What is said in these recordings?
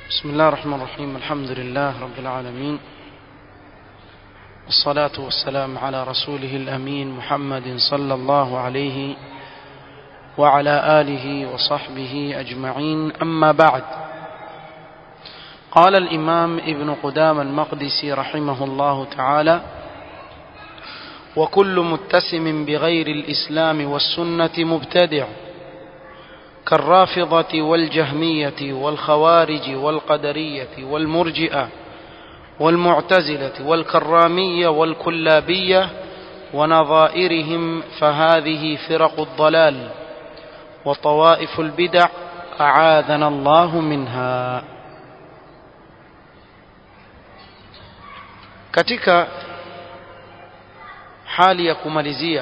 بسم الله الرحمن الرحيم الحمد لله رب العالمين والصلاة والسلام على رسوله الأمين محمد صلى الله عليه وعلى آله وصحبه أجمعين أما بعد قال الإمام ابن قدام المقدسي رحمه الله تعالى وكل متسم بغير الإسلام والسنة مبتدع كالرافضة والجهمية والخوارج والقدرية والمرجئة والمعتزلة والكرامية والكلابية ونظائرهم فهذه فرق الضلال وطوائف البدع أعاذنا الله منها katika hali ya kumalizia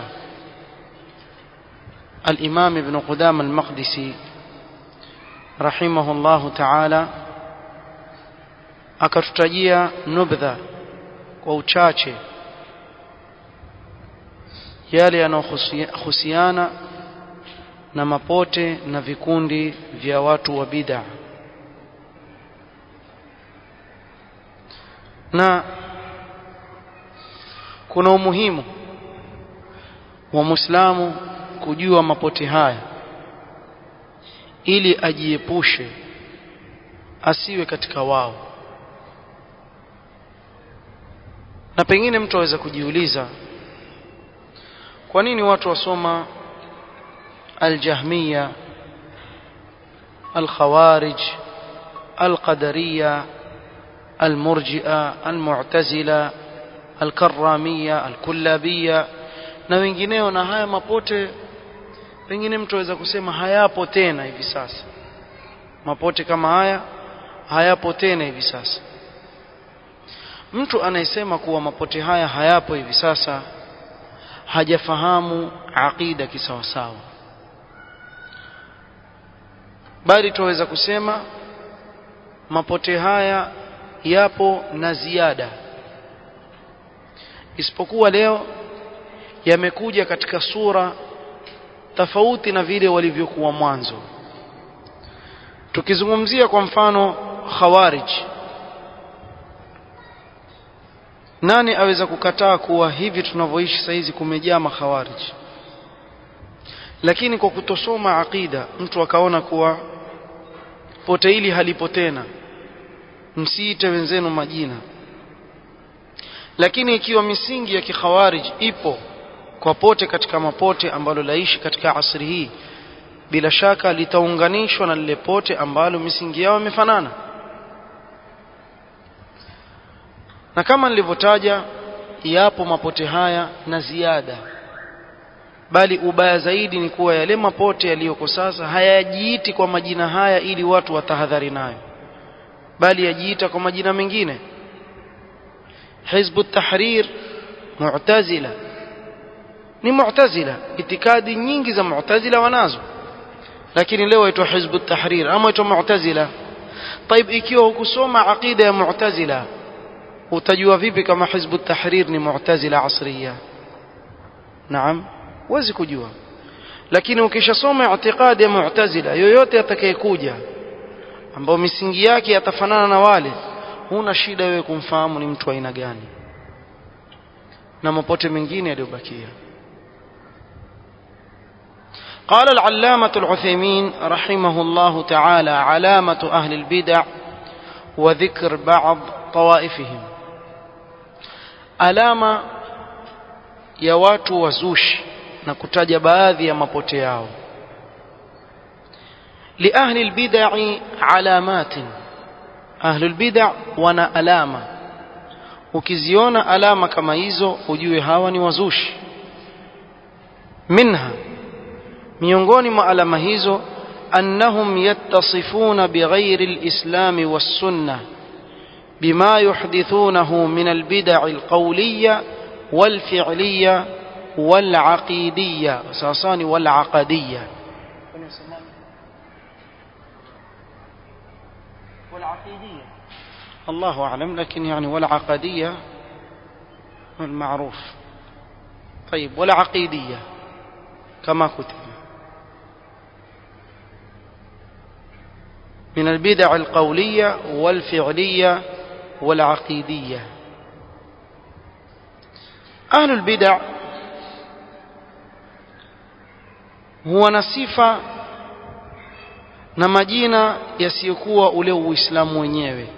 الإمام ابن قدام المقدسي رحمه الله تعالى akatutajia nubdha kwa uchache yale yanayohusiana na mapote na vikundi vya watu wa bid'a na kuna umuhimu wa Muislamu kujua mapote haya ili ajiepushe asiwe katika wao na pengine mtu aweza kujiuliza kwa nini watu wasoma aljahmiya alkhawarij alqadariya almurji'a almu'tazila alkarramia alkullabia na wengineo na haya mapote pengine mtu aweza kusema hayapo tena hivi sasa mapote kama haya hayapo tena hivi sasa mtu anayesema kuwa mapote haya hayapo hivi sasa hajafahamu aqida kisawasawa bali tuweza kusema mapote haya yapo na ziada isipokuwa leo yamekuja katika sura tofauti na vile walivyokuwa mwanzo tukizungumzia kwa mfano khawarij nani aweza kukataa kuwa hivi tunavyoishi saizi kumejaa makhawarij lakini kwa kutosoma aqida mtu akaona kuwa pote hili halipo tena msiite wenzenu majina lakini ikiwa misingi ya kikhawarij ipo kwa pote katika mapote ambalo laishi katika asri hii bila shaka litaunganishwa na lile pote ambalo misingi yao imefanana na kama nilivyotaja yapo mapote haya na ziada bali ubaya zaidi ni kuwa yale mapote yaliyoko sasa hayajiiti kwa majina haya ili watu watahadhari nayo bali yajiita kwa majina mengine hizbu tahrir mu'tazila ni mu'tazila itikadi nyingi za mu'tazila wanazo lakini leo waitwa hizbu tahrir ama waitwa mu'tazila طيب ikiwa hukusoma aqida ya mu'tazila utajua vipi kama hizbu tahrir ni mu'tazila asriya naam huwezi kujua lakini ukishasoma itikadi ya mu'tazila yoyote atakayekuja ambao misingi yake yatafanana na wale huna shida wewe kumfahamu ni mtu aina gani na mapote mengine yaliyobakia قال العلامة العثيمين رحمه الله تعالى علامة أهل البدع وذكر بعض طوائفهم alama ya watu wazushi na kutaja baadhi ya mapote yao liahli albid'i alamatin ahli albid'a wana alama ukiziona alama kama hizo ujue hawa ni wazushi minha miongoni mwa alama hizo annahum yattasifuna bighairi alislami was-sunnah بما يحدثونه من البدع القولية والفعلية والعقيدية ساساني والعقدية والعقيدية الله أعلم لكن يعني والعقدية المعروف طيب والعقيدية كما كتب من البدع القولية والفعلية والعقيدية أهل البدع huwa na sifa na majina yasiyokuwa ule uislamu wenyewe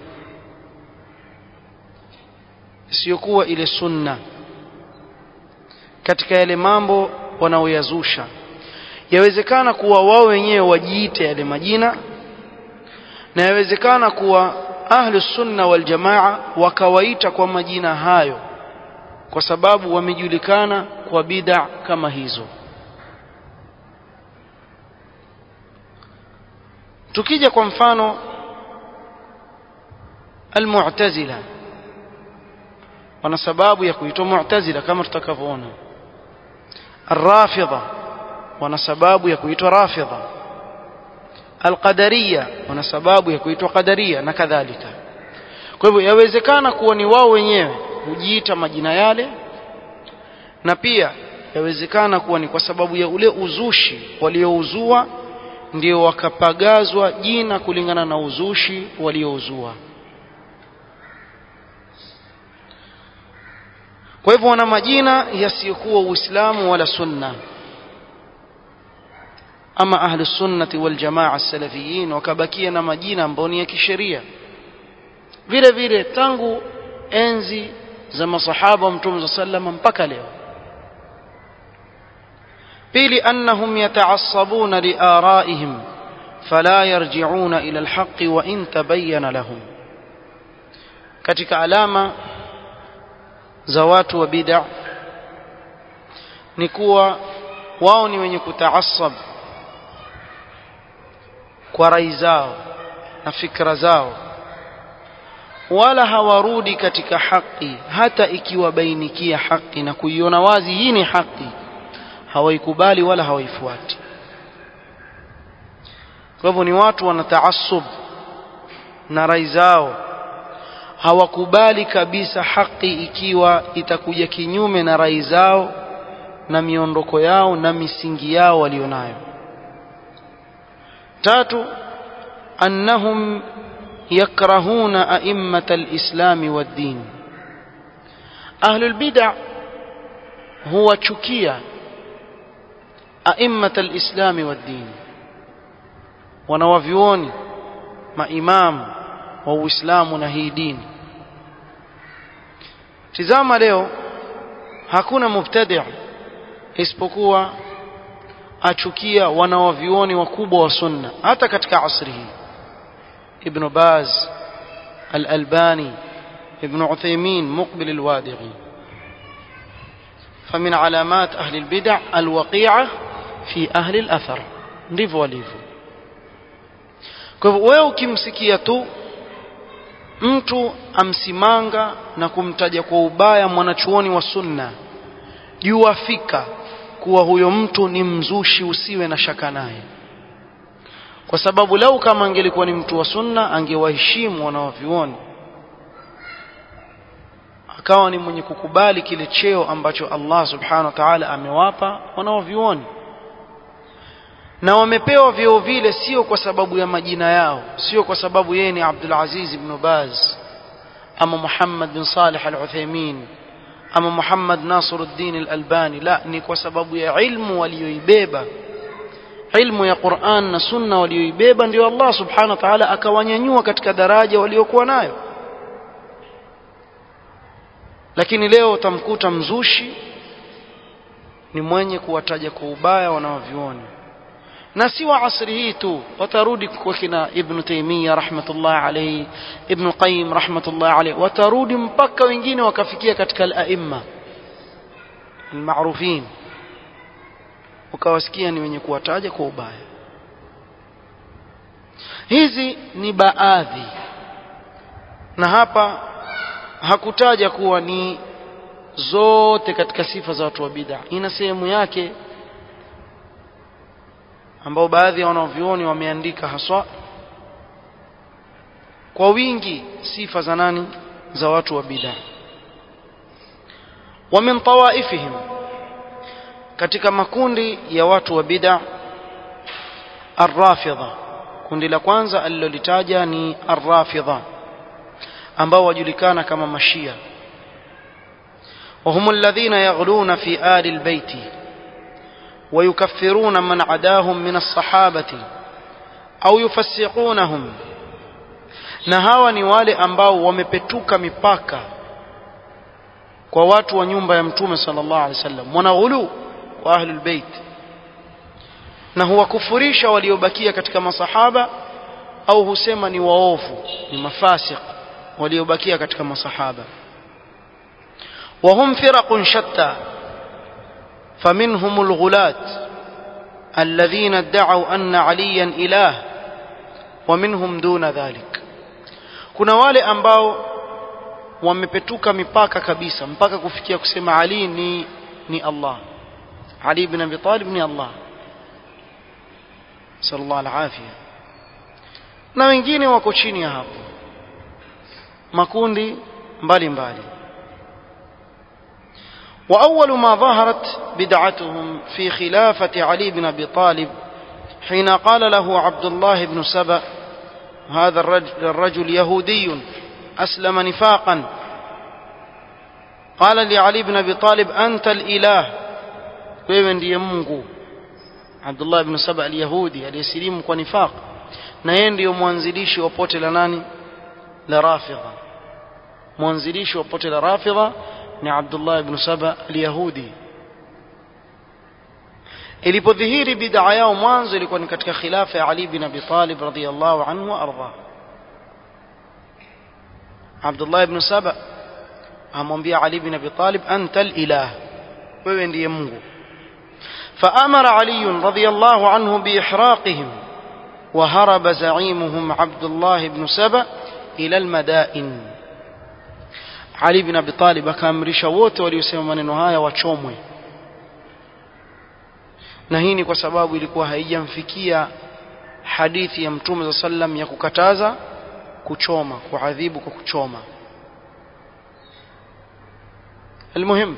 isiyokuwa ile sunna katika yale mambo wanaoyazusha yawezekana kuwa wao wenyewe wajiite yale majina na yawezekana kuwa ahlu sunna wal jamaa wakawaita kwa majina hayo kwa sababu wamejulikana kwa bid'a kama hizo tukija kwa mfano almu'tazila wana sababu ya kuitwa mu'tazila kama tutakavyoona الرافضه wana sababu ya kuitwa rafidha alqadariya wana sababu ya kuitwa qadaria na kadhalika kwa hivyo yawezekana kuwa ni wao wenyewe hujiita majina yale na pia yawezekana kuwa ni kwa sababu ya ule uzushi waliouzua ndio wakapagazwa jina kulingana na uzushi waliouzua kwa hivyo wana majina yasiyokuwa uislamu wala sunna ama ahlu sunnati wal jamaa salafiyin wakabakia na majina ambayo ni ya kisheria vile vile tangu enzi za masahaba wa mtume sallama mpaka leo pili annahum yataassabuna liaraihim fala yarji'una ila alhaqi wa in tabayyana lahum katika alama za watu wa bid'a ni kuwa wao ni wenye kutaassab kwa rai zao na fikra zao wala hawarudi katika haki hata ikiwabainikia haki na kuiona wazi hii ni haki hawaikubali wala hawaifuati kwa hivyo ni watu wanataasub na rai zao hawakubali kabisa haki ikiwa itakuja kinyume na rai zao na miondoko yao na misingi yao walionayo tatu annahum yakrahuna a'immata al-islam wad-din ahlul bid'ah huwachukia a'immata al-islam wad-din wanawavyuoni maimam wa Uislamu na hii dini tizama leo hakuna mubtadi' isipokuwa achukia wanawavyuoni wakubwa wa sunna hata katika asri hii ibn Baz al-Albani ibn Uthaymeen Muqbil al-Wadi'i فمن علامات أهل البدع الوقيعة في أهل الأثر ndivyo walivyo kwa hivyo wewe ukimsikia tu mtu amsimanga na kumtaja kwa ubaya mwanachuoni wa sunna jua fika kuwa huyo mtu ni mzushi usiwe na shaka naye kwa sababu lau kama angelikuwa ni mtu wa sunna angewaheshimu wanawavyuoni akawa ni mwenye kukubali kile cheo ambacho Allah subhanahu wa ta'ala amewapa wanaovioni na wamepewa vyeo vile sio kwa sababu ya majina yao sio kwa sababu yeye ni Abdul Aziz ibn Baz ama Muhammad bin Salih al-Uthaymeen ama Muhammad Nasiruddin al-Albani la ni kwa sababu ya ilmu walioibeba ilmu ya Qur'an na sunna walioibeba ndio Allah subhanahu wa ta'ala akawanyanyua katika daraja waliokuwa nayo lakini leo utamkuta mzushi ni mwenye kuwataja kwa ubaya wanaovioni na si wa asri hii tu watarudi kwa kina ibn Taymiyyah rahmatullah alayhi ibn Qayyim rahmatullah alayhi watarudi mpaka wengine wakafikia katika al-aimma al-ma'rufin ukawasikia ni wenye kuwataja kwa ubaya hizi ni baadhi na hapa hakutaja kuwa ni zote katika sifa za watu wa bid'a ina sehemu yake ambao baadhi ya wanavyuoni wameandika haswa kwa wingi sifa za nani za watu wa bid'a wa min tawaifihim katika makundi ya watu wa bid'a arrafidha kundi la kwanza alilolitaja ni arrafidha ambao wajulikana kama mashia وهم الذين يغلون في آل البيت ويكفرون من عداهم من الصحابة أو يفسقونهم na hawa ni wale ambao wamepetuka mipaka kwa watu wa nyumba ya mtume sallallahu alaihi wasallam wanaghulu wa ahlul bait na huwakufurisha waliobakia katika masahaba au husema ni waovu ni mafasiq waliobakia katika masahaba وهم فرق شتى فمنهم الغلاة الذين ادعوا أن عليا إله ومنهم دون ذلك kuna wale ambao wamepetuka mipaka kabisa mpaka kufikia kusema Ali ni ni Allah Ali ibn Abi Talib ni Allah sallallahu alafia na wengine wako chini ya hapo makundi mbalimbali mbali. وأول ما ظهرت بدعتهم في خلافة علي بن أبي طالب حين قال له عبد الله بن سبأ هذا الرجل, الرجل يهودي أسلم نفاقا قال لعلي بن أبي طالب أنت الإله wewe ndiye mungu abdullah ibn saba alyahudi aliyesilimu kwa nifaq na yeye ndiyo mwanzilishi wa pote la nani la rafidha mwanzilishi wa pote la rafidha ni abdullah ibn saba alyahudi ilipodhihiri bid'a yao mwanzo ilikuwa ni katika khilafa ya ali bin abi talib radhiyallahu anhu wa arda abdullah ibn saba amwambia ali bin abi talib anta alilah wewe ndiye mungu فأمر علي رضي الله عنه بإحراقهم وهرب زعيمهم عبد الله بن سبأ إلى المدائن علي بن أبي طالب akaamrisha wote waliosema maneno haya wachomwe na hii ni kwa sababu ilikuwa haijamfikia hadithi ya mtume za sallam ya kukataza kuchoma kuadhibu kwa kuchoma المهم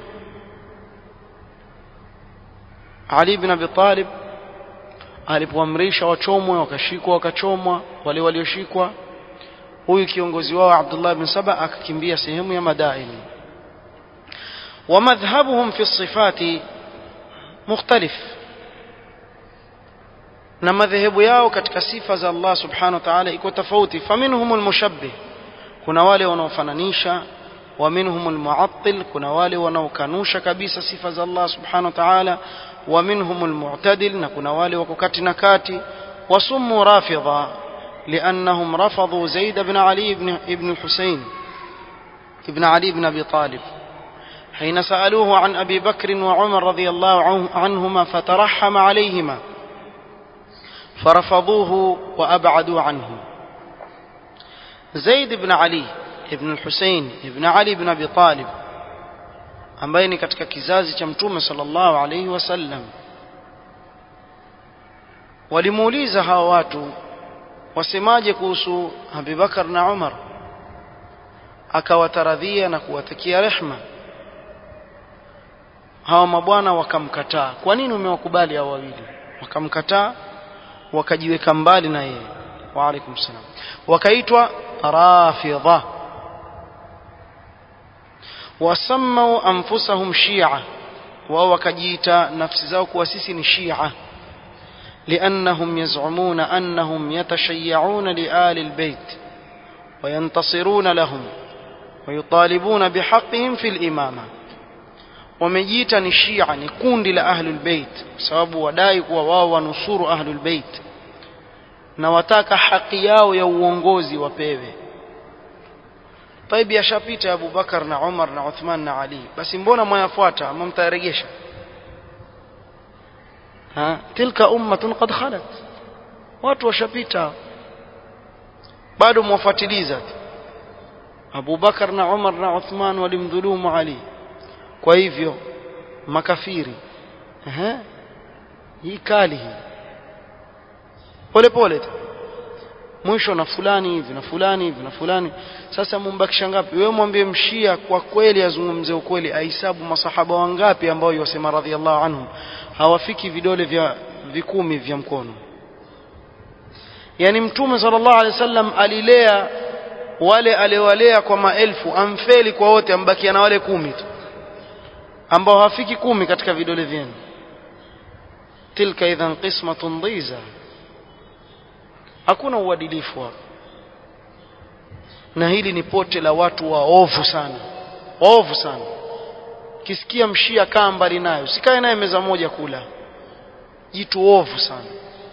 Ali bin Abi Talib alipoamrisha wachomwe wakashikwa wakachomwa wale walioshikwa huyu kiongozi wao Abdullah bin Saba akakimbia sehemu ya Madaini ومذهبهم في الصفات مختلف na madhehebu yao katika sifa za Allah subhanahu wa ta'ala iko tofauti faminhum almushabbih kuna wale wanaofananisha wa minhum almu'attil kuna wale wanaokanusha kabisa sifa za Allah subhanahu wa ta'ala ومنهم المعتدل نكون والي وككات نكاتي وسموا رافضة لأنهم رفضوا زيد بن علي بن ابن الحسين ابن علي بن أبي طالب حين سألوه عن أبي بكر وعمر رضي الله عنهما فترحم عليهما فرفضوه وأبعدوا عنه زيد بن علي ابن الحسين ابن علي بن أبي طالب ambaye ni katika kizazi cha mtume sallallahu alaihi wasallam walimuuliza hawa watu wasemaje kuhusu Abubakar na Umar akawataradhia na kuwatakia rehma hawa mabwana wakamkataa kwa nini umewakubali hao wawili wakamkataa wakajiweka mbali na yeye wa alaikum salam wakaitwa rafidha wasammau anfusahum shia wao wakajiita nafsi zao kuwa sisi ni shia لأنهم يزعمون أنهم يتشيعون لآل البيت وينتصرون لهم ويطالبون بحقهم في الإمامة ومجيتا الشيعة نكون لأهل البيت سبب ودايك وواو ونصور أهل البيت نواتاك حقياو يوونغوزي وبيبي طيب yashapita Abu Bakar na Umar na Uthman na Ali basi mbona mwayafuata ama mtaregesha ha tilka ummatun qad khalat watu washapita bado mwafuatiliza Abu Bakar na Umar na Uthman walimdhulumu Ali kwa hivyo makafiri ehe hii kali hii pole pole tu mwisho na fulani hivi na fulani hivi na fulani sasa mumbakisha ngapi wewe mwambie mshia kwa kweli azungumze ukweli ahesabu masahaba wangapi ambao yosema radhiallahu anhum hawafiki vidole vya vikumi vya mkono yani mtume sallallahu alaihi wasallam alilea wale aliowalea kwa maelfu amfeli kwa wote ambakia na wale kumi tu ambao hafiki kumi katika vidole vyenu tilka idhan qismatun dhiza hakuna uadilifu hapo na hili ni pote la watu waovu sana waovu sana kisikia mshia kaa mbali nayo sikae naye meza moja kula jitu ovu sana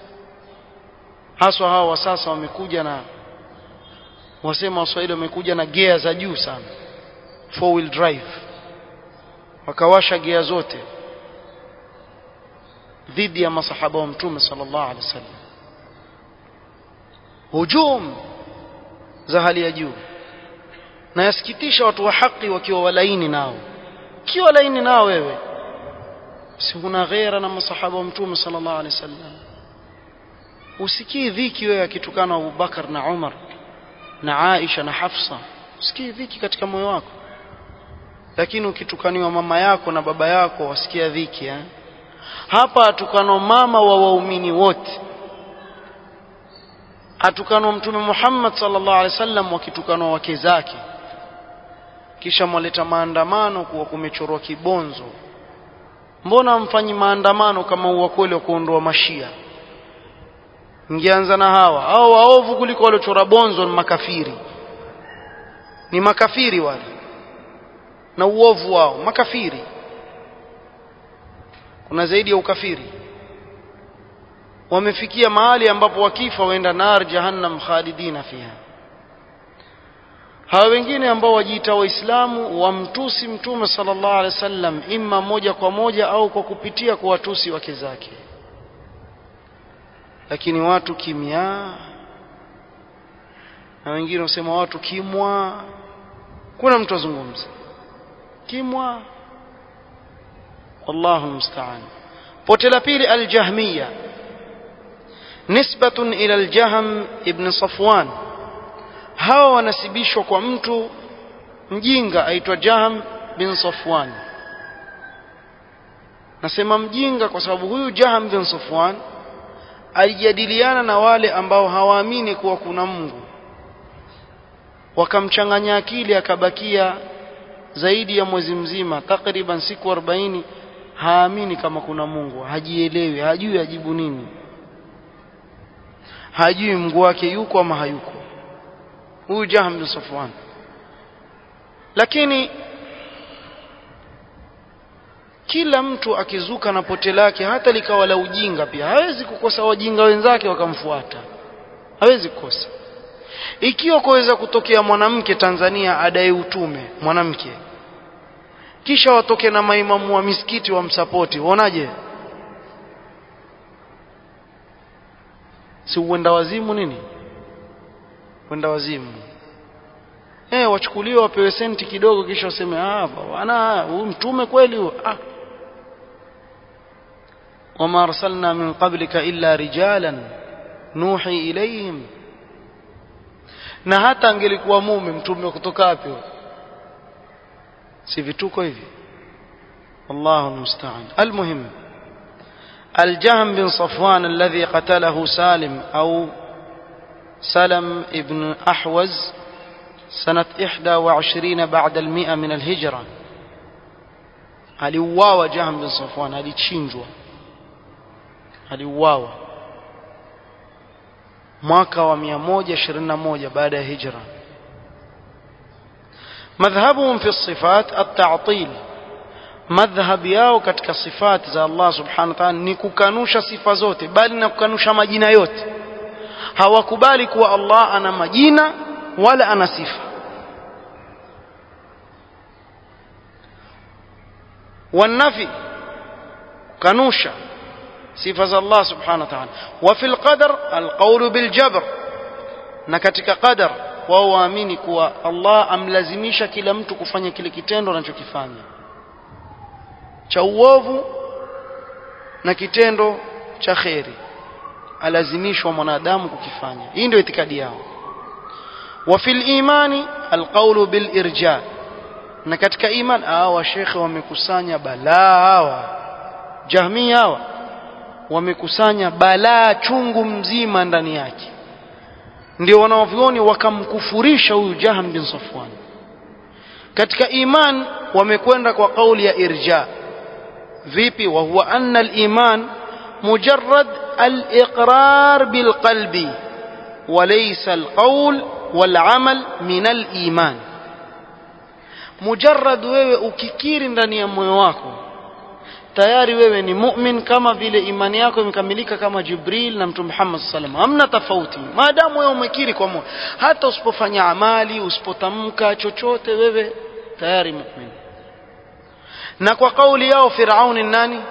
haswa hawa wa sasa wamekuja na wasema waswahili wamekuja na gea za juu sana four wheel drive wakawasha gea zote dhidi ya masahaba wa mtume sallallahu alaihi wasallam hujum za hali ya juu na yasikitisha watu wa haki wakiwa walaini nao kiwa laini nao wewe si huna ghera na masahaba wa mtume sallallahu alaihi wasallam usikii dhiki wewe akitukana Abu Bakar na Umar na Aisha na Hafsa usikii dhiki katika moyo wako lakini ukitukaniwa mama yako na baba yako wasikia dhiki eh? hapa atukano mama wa waumini wote atukanwa mtume Muhammad sallallahu alaihi wasallam wakitukanwa wake zake kisha mwaleta maandamano kuwa kumechorwa kibonzo mbona mfanyi maandamano kama uwa kweli wa kuondoa mashia ngeanza na hawa hao waovu kuliko waliochora bonzo ni makafiri ni makafiri wale na uovu wao makafiri kuna zaidi ya ukafiri wamefikia mahali ambapo wakifa waenda nar jahannam khalidina fiha hawa wengine ambao wajiita waislamu wamtusi mtume sallallahu alaihi wasallam imma moja kwa moja au kwa kupitia kwa watusi wake zake lakini watu kimya na wengine wasema watu kimwa kuna mtu azungumza kimwa wallahu musta'an pote la pili aljahmiya nisbatun ila aljahm ibn safwan hawa wanasibishwa kwa mtu mjinga aitwa Jahm bin Safwan nasema mjinga kwa sababu huyu Jahm bin Safwan alijadiliana na wale ambao hawaamini kuwa kuna Mungu wakamchanganya akili akabakia zaidi ya mwezi mzima takriban siku 40 haamini kama kuna Mungu hajielewi hajui ajibu nini hajui Mungu wake yuko ama hayuko huyu Jahm bin Safwan lakini kila mtu akizuka na pote lake hata likawa la ujinga pia hawezi kukosa wajinga wenzake wakamfuata hawezi kukosa ikiwa kuweza kutokea mwanamke Tanzania adai utume mwanamke kisha watoke na maimamu wa misikiti wa msapoti uonaje si uenda wazimu nini kwenda wazimu eh wachukuliwe wapewe senti kidogo kisha waseme ah bwana huyu mtume kweli huyo ah wama arsalna min qablika illa rijalan nuhi ilayhim na hata angelikuwa mume mtume kutoka wapi si vituko hivi wallahu musta'an almuhim الجهم بن صفوان الذي قتله سالم أو سلم ابن أحوز سنة إحدى وعشرين بعد المئة من الهجرة aliuawa Jahm bin Safwan alichinjwa aliuawa mwaka wa 121 baada ya hijra madhhabuhum fi sifat at-ta'til madhhab yao katika sifati za Allah subhanahu wa ta'ala ni kukanusha sifa zote bali na kukanusha majina yote hawakubali kuwa Allah ana majina wala ana sifa والنفي كنوشا صفة الله سبحانه وتعالى وفي القدر القول بالجبر نكتك قدر wao waamini kuwa Allah amlazimisha kila mtu kufanya kile kitendo anachokifanya cha uovu na kitendo cha kheri alazimishwa mwanadamu kukifanya hii ndio itikadi yao wa fil imani alqawlu bil irja na katika iman hawa shekhe wamekusanya balaa hawa jahmi hawa wamekusanya balaa chungu mzima ndani yake ndio wanavyuoni wakamkufurisha huyu Jahm bin Safwan katika iman wamekwenda kwa kauli ya irja vipi wa huwa anna al-iman mujarrad al-iqrar bil qalbi وليس القول والعمل من الإيمان مجرد wewe ukikiri ndani ya moyo wako tayari wewe ni mu'min kama vile imani yako imekamilika kama Jibril na Mtume Muhammad sallam hamna tofauti maadamu wewe umekiri kwa moyo hata usipofanya amali usipotamka chochote wewe tayari mu'min na kwa kauli yao Firauni nani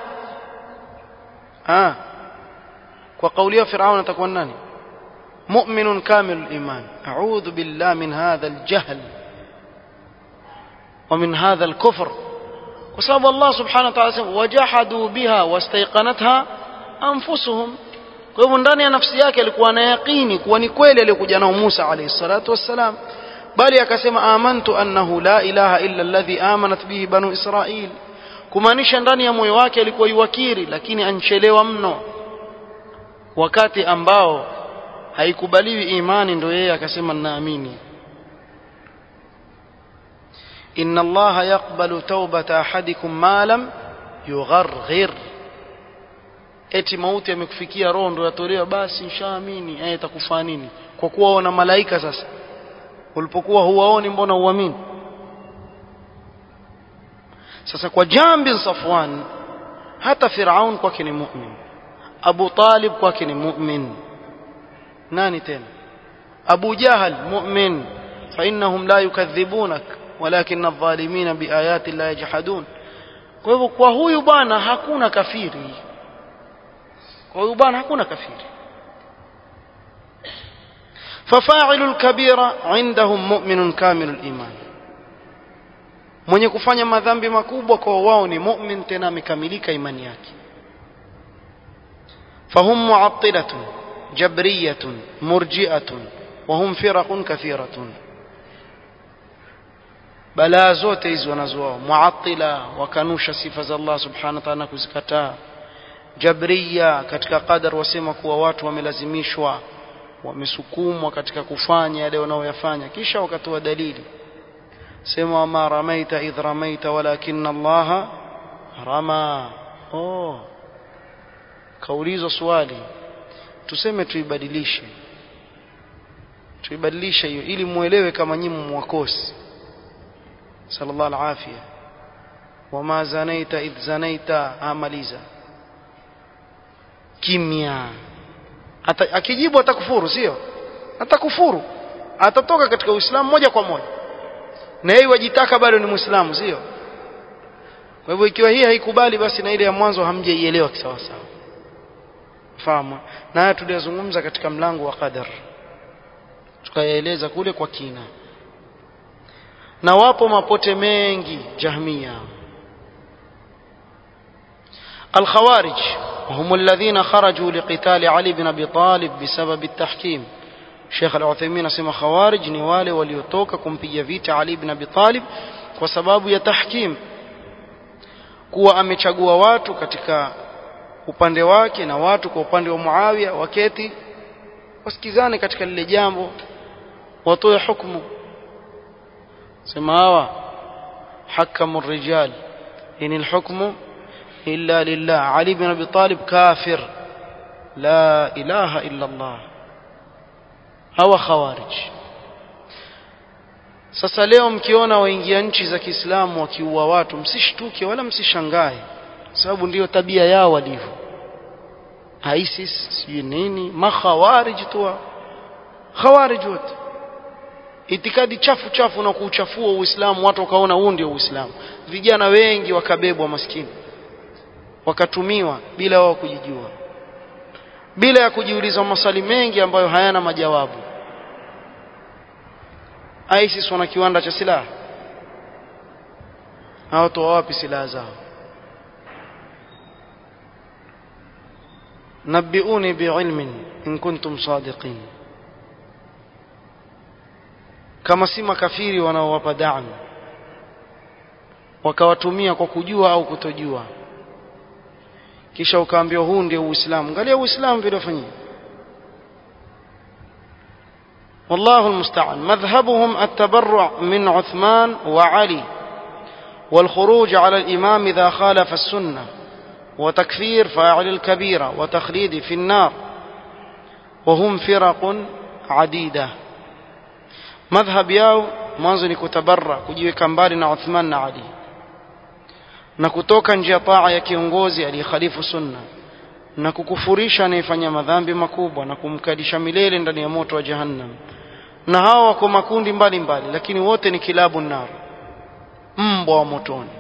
ah kwa kauli yao Firauni atakuwa nani مؤمن كامل الإيمان أعوذ بالله من هذا الجهل ومن هذا الكفر وسبب الله سبحانه وتعالى وجحدوا بها واستيقنتها أنفسهم kwa hivyo ndani ya nafsi yake alikuwa na yaqini kuwa ni kweli aliyokuja nao Musa alayhi salatu wassalam bali akasema amantu annahu la ilaha illa alladhi amanat bihi banu israil kumaanisha ndani ya moyo wake alikuwa yuwakiri lakini anchelewa mno wakati ambao haikubaliwi imani ndio yeye akasema naamini inna allaha yaqbalu taubata ahadikum ma lam yugharghir eti mauti amekufikia roho ndio yatolewa basi nshaamini eh itakufaa nini kwa kuwa wana malaika sasa ulipokuwa huwaoni mbona uamini sasa kwa jambi Safwan hata Firaun kwake ni mu'min Abu Talib kwake ni mu'min nani tena Abu Jahal mu'min fa innahum la yukadhibunak walakin adh-dhalimina biayati la yajhadun kwa hivyo kwa huyu bwana hakuna kafiri kwa huyu bwana hakuna kafiri ففاعل الكبيرة عندهم مؤمن كامل الإيمان mwenye kufanya madhambi makubwa kwa wao ni mu'min tena amekamilika imani yake fahum mu'attilatun jabriyatun murji'atun wa hum firaqun kathiratun balaa zote hizi wanazoa mu'attila wakanusha sifa za Allah subhanahu wa ta'ala kuzikataa jabriya katika qadar wasema kuwa watu wamelazimishwa wamesukumwa katika kufanya yale wanaoyafanya kisha wakatoa dalili sema ma ramaita idh ramaita walakin Allah rama oh kaulizwa swali tuseme tuibadilishe tuibadilishe hiyo ili muelewe kama nyinyi mwakosi sallallahu alafia wama zanaita idh zanaita amaliza kimya Ata, akijibu atakufuru sio atakufuru atatoka katika uislamu moja kwa moja na yeye wajitaka bado ni muislamu sio kwa hivyo ikiwa hii haikubali basi na ile ya mwanzo hamjaielewa kisawa sawa fahamu na haya tuliyozungumza katika mlango wa qadar tukayaeleza kule kwa kina na wapo mapote mengi jahmia الخوارج وهم الذين خرجوا لقتال علي بن ابي طالب بسبب التحكيم Sheikh Al-Uthaymeen asema khawarij ni wale waliotoka kumpiga vita Ali ibn Abi Talib kwa sababu ya tahkim kuwa amechagua watu katika upande wake na watu kwa upande wa Muawiya waketi wasikizane katika lile jambo watoe hukumu sema hawa hakamu rijal in alhukmu illa lillah Ali ibn Abi Talib kafir la ilaha illa Allah hawa khawarij sasa leo mkiona waingia nchi za Kiislamu wakiua watu msishtuke wala msishangae sababu ndiyo tabia yao walivyo ISIS sijui nini makhawarij tu khawarij wote itikadi chafu chafu na kuuchafua Uislamu watu wakaona huu ndio Uislamu vijana wengi wakabebwa maskini wakatumiwa bila wao kujijua bila ya kujiuliza maswali mengi ambayo hayana majawabu ISIS wana kiwanda cha silaha hawatoa wapi silaha zao نبئوني بعلم إن كنتم صادقين kama si makafiri wanaowapa damu wakawatumia kwa kujua au kutojua kisha ukaambiwa huu ndio uislamu angalia uislamu vile fanyia والله المستعان مذهبهم التبرع من عثمان وعلي والخروج على الإمام إذا خالف السنة وتكفير فاعل الكبيرة وتخليد في النار وهم فرق عديدة مذهب yao mwanzo ni kutabarra kujiweka mbali na Uthman na Ali na kutoka nje ya taa ya kiongozi aliyekhalifu sunna na kukufurisha anayefanya madhambi makubwa na kumkadisha milele ndani ya moto wa jahannam na hawa wako makundi mbalimbali mbali, lakini wote ni kilabu nar mbwa wa motoni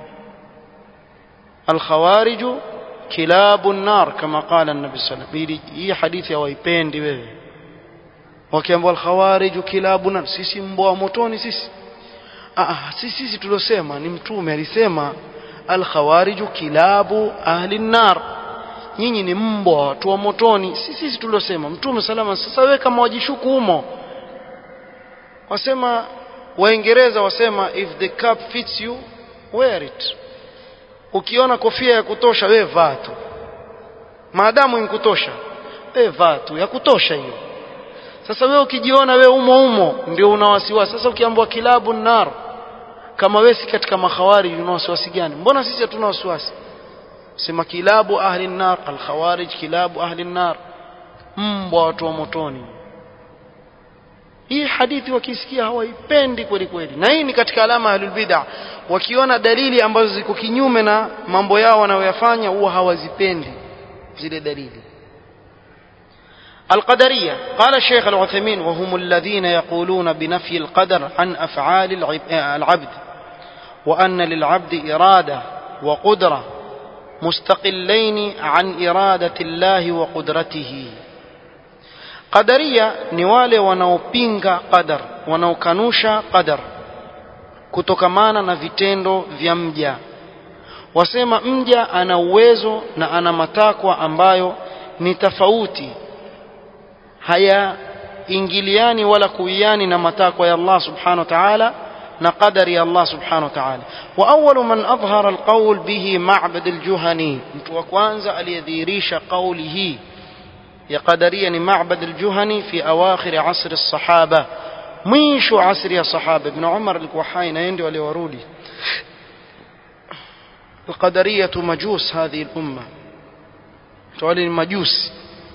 alkhawariju kilabu nar kama qala nabi sallallahu alayhi wasallam hii hadithi hawaipendi wewe wakiambiwa alkhawariju kilabu nar sisi mbwa wa motoni sisi ah sisi sisi tuliosema ni mtume alisema alkhawariju kilabu ahli nar nyinyi ni mbwa watu wa motoni sisi sisi tuliosema mtume salama sasa wewe kama wajishuku humo wasema waingereza wasema if the cap fits you wear it ukiona kofia ya kutosha wewe vaa tu maadamu inkutosha wewe vaa tu ya kutosha hiyo sasa wewe ukijiona wewe umo umo ndio una wasiwasi sasa ukiambiwa kilabu nar kama wewe si katika makhawari una wasiwasi gani mbona sisi hatuna wasiwasi sema kilabu ahli nar alkhawarij kilabu ahli nar mbwa watu wa motoni hii hadithi wakisikia hawaipendi kweli kweli na hii ni katika alama ahlul bid'ah wakiona dalili ambazo ziko kinyume na mambo yao wanayoyafanya huwa hawazipendi zile dalili القدرية قال الشيخ العثيمين وهم الذين يقولون بنفي القدر عن أفعال العبد وأن للعبد إرادة وقدرة مستقلين عن إرادة الله وقدرته قدرية نوالي wanaopinga qadar wanaokanusha qadar kutokamana na vitendo vya mja wasema mja ana uwezo na ana matakwa ambayo ni tofauti hayaingiliani wala kuiani na matakwa ya Allah subhanahu wa ta'ala na qadari ya Allah subhanahu wa ta'ala wa awwalu man adhhara alqawl bihi ma'bad aljuhani mtu wa kwanza aliyedhihirisha kauli hii ya qadaria ni ma'bad aljuhani fi awakhir asr as-sahaba mwisho asri ya sahaba ibn umar alikuwa hai na ndio aliwarudi القدرية مجوس هذه الأمة تعالي المجوس